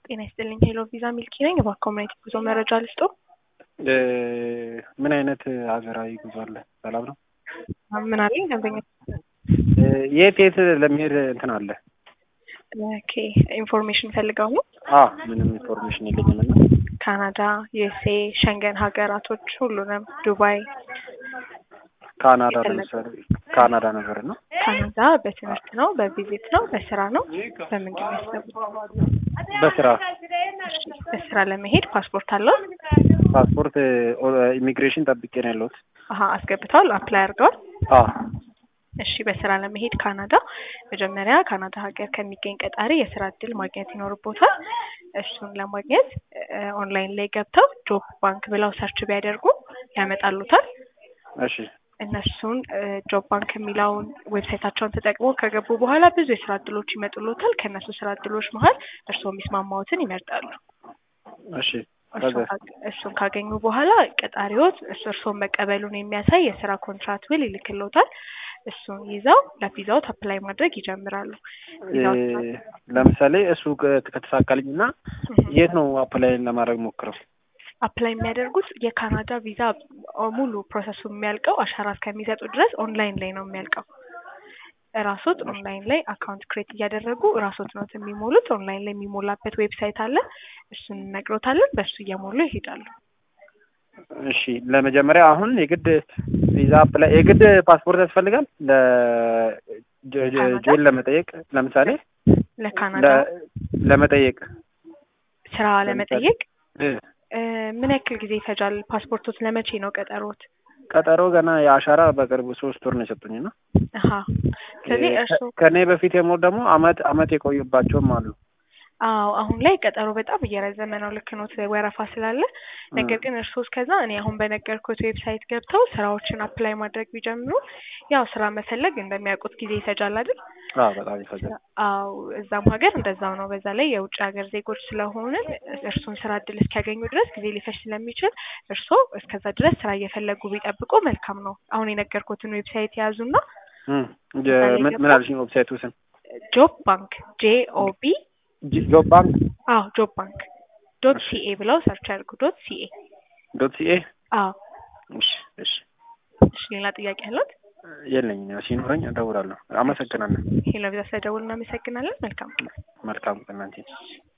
ጤና ይስጥልኝ። ሄሎ ቪዛ ሚልኪ ነኝ። እባክዎ ምን አይነት ጉዞ መረጃ ልስጦ? ምን አይነት ሀገራዊ ጉዞ አለ? ሰላም ነው? ምን አለኝ ደንበኛ? የት የት ለመሄድ እንትን አለ? ኦኬ ኢንፎርሜሽን ፈልገው ነው? አዎ ምንም ኢንፎርሜሽን የለኝም እና ካናዳ፣ ዩኤስኤ፣ ሸንገን ሀገራቶች ሁሉንም፣ ዱባይ፣ ካናዳ ለምሳሌ ካናዳ ነገር ነው። ካናዳ በትምህርት ነው፣ በቪዚት ነው፣ በስራ ነው፣ በምንድን ነው ያሰቡት? በስራ እሺ፣ በስራ ለመሄድ ፓስፖርት አለው? ፓስፖርት ኢሚግሬሽን ጠብቄ ነው ያለሁት። አሀ አስገብተዋል? አፕላይ አድርገዋል? አዎ እሺ በስራ ለመሄድ ካናዳ መጀመሪያ ካናዳ ሀገር ከሚገኝ ቀጣሪ የስራ እድል ማግኘት ይኖርቦታል። እሱን ለማግኘት ኦንላይን ላይ ገብተው ጆብ ባንክ ብለው ሰርች ቢያደርጉ ያመጣሉታል። እሺ እነሱን ጆብ ባንክ የሚለውን ዌብሳይታቸውን ተጠቅሞ ከገቡ በኋላ ብዙ የስራ እድሎች ይመጡሎታል። ከእነሱ ስራ እድሎች መሀል እርስዎ የሚስማማዎትን ይመርጣሉ። እሺ እሱን ካገ- እሱን ካገኙ በኋላ ቀጣሪዎት እሱ እርስዎን መቀበሉን የሚያሳይ የስራ ኮንትራት ውል ይልክልዎታል። እሱን ይዘው ለቪዛዎት አፕላይ ማድረግ ይጀምራሉ። ቪዛዎት ለምሳሌ እሱ ከ- ከተሳካልኝ እና የት ነው አፕላይን ለማድረግ ሞክረው? አፕላይ የሚያደርጉት የካናዳ ቪዛ ሙሉ ፕሮሰሱ የሚያልቀው አሻራ እስከሚሰጡ ድረስ ኦንላይን ላይ ነው የሚያልቀው። ራሶት ኦንላይን ላይ አካውንት ክሬት እያደረጉ ራሶት ነው የሚሞሉት። ኦንላይን ላይ የሚሞላበት ዌብሳይት አለ። እሱን እነግሮታለን። በእሱ እየሞሉ ይሄዳሉ። እሺ ለመጀመሪያ አሁን የግድ ቪዛ አፕላይ የግድ ፓስፖርት ያስፈልጋል ለጆይን ለመጠየቅ ለምሳሌ ለካናዳ ለ- ለመጠየቅ ስራ ለመጠየቅ እ፣ እ፣ ምን ያክል ጊዜ ይፈጃል? ፓስፖርቶት ለመቼ ነው ቀጠሮት? ቀጠሮ ገና የአሻራ በቅርቡ ሶስት ወር ነው የሰጡኝ እና አሀ ስለዚህ እ፣ እርስዎ ከእኔ በፊት የሞሉ ደግሞ አመት አመት የቆዩባቸውም አሉ። አዎ አሁን ላይ ቀጠሮ በጣም እየረዘመ ነው። ልክ ኖት ወረፋ ስላለ። ነገር ግን እርስዎ እስከዛ እኔ አሁን በነገርኩት ዌብሳይት ገብተው ስራዎችን አፕላይ ማድረግ ቢጀምሩ ያው ስራ መፈለግ እንደሚያውቁት ጊዜ ይፈጃል አይደል? አዎ በጣም ይፈጃል። አዎ እዛም ሀገር እንደዛው ነው። በዛ ላይ የውጭ ሀገር ዜጎች ስለሆነ እርሱን ስራ እድል እስኪያገኙ ድረስ ጊዜ ሊፈጅ ስለሚችል እርስዎ እስከዛ ድረስ ስራ እየፈለጉ ቢጠብቁ መልካም ነው። አሁን የነገርኩትን ዌብሳይት የያዙና እም፣ ጀ- ምን ምን አልሽኝ? ዌብሳይቱ ስም ጆብ ባንክ ጄ ኦ ቢ ጂ- ጆብ ባንክ አዎ ጆብ ባንክ ዶት ሲኤ ብለው ሰርች ያድርጉ። ዶት ሲኤ ዶት ሲኤ። አዎ እሺ እሺ፣ እሺ ሌላ ጥያቄ አለት? የለኝም። ያው ሲኖረኝ እደውላለሁ። አመሰግናለሁ። ሄሎ ቪዛ ስለደውል እናመሰግናለን። መልካም መልካም ቀን እናንተ